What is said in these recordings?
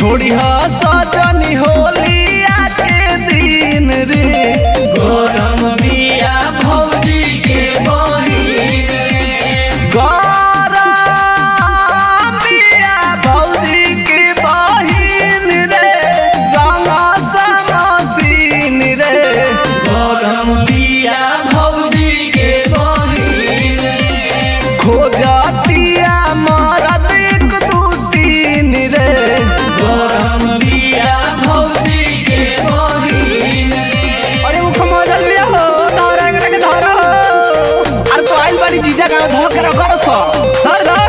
छोड़ी हा सजनी होलिया के दिन रे गरम बिया भौजी के बहिन गरमिया भौजी के बहिन रे रंगा समसीन रे गरम बिया भौजी के बहिन खोजतिया मरद एक दू तीन रे गरम बिया भौजी के बहिन अरे वो खमोजल लिया हो धरा एकरा के धरा हो अरे तो आइल बाड़ी जीजा का धर के रखो सो धर धर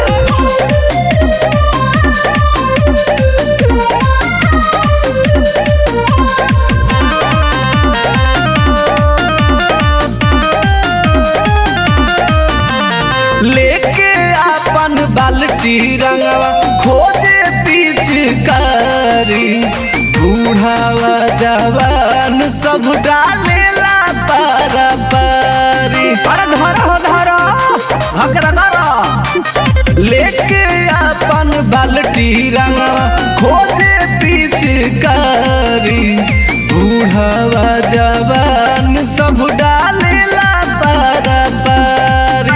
लेके अपन बाल्टी रंगवा खोजे पिचकारी बूढ़ावा जवान सब डालेला पारा पारी अरे धरा हो धरा हकरा धरा लेके अपन बाल्टी रंगवा खोजे पिचकारी बूढ़ावा जवान सब डालेला पारा पारी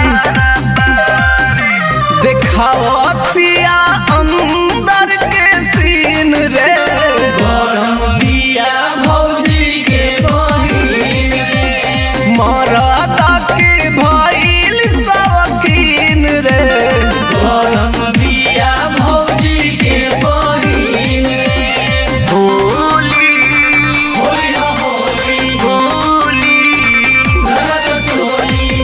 देखावतिया अंदर के सीन रे गरम बिया भौजी के बहिन मरदा के भइल शौकीन रे गरम बिया भौजी के बहिन होली होली हो होली होली नरक चोली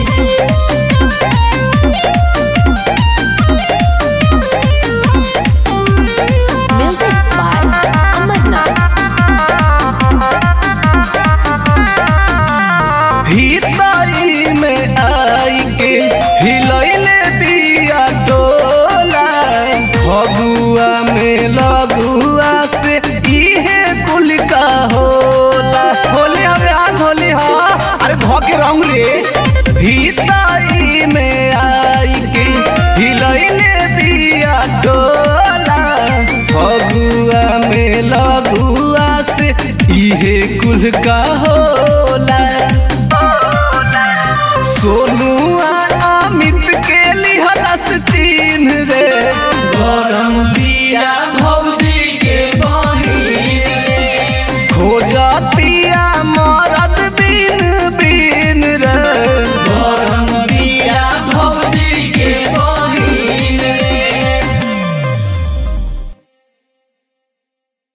Music by Amarnath. हितई में आई के हिलैले बिया टोला फगुआ में लगुआ से इहे कुल का होला होली हवे आज होली हा अरे भ के रंग रे हितई में आई के हिलैले बिया टोला फगुआ में लगुआ से इहे कुल का होला सोनू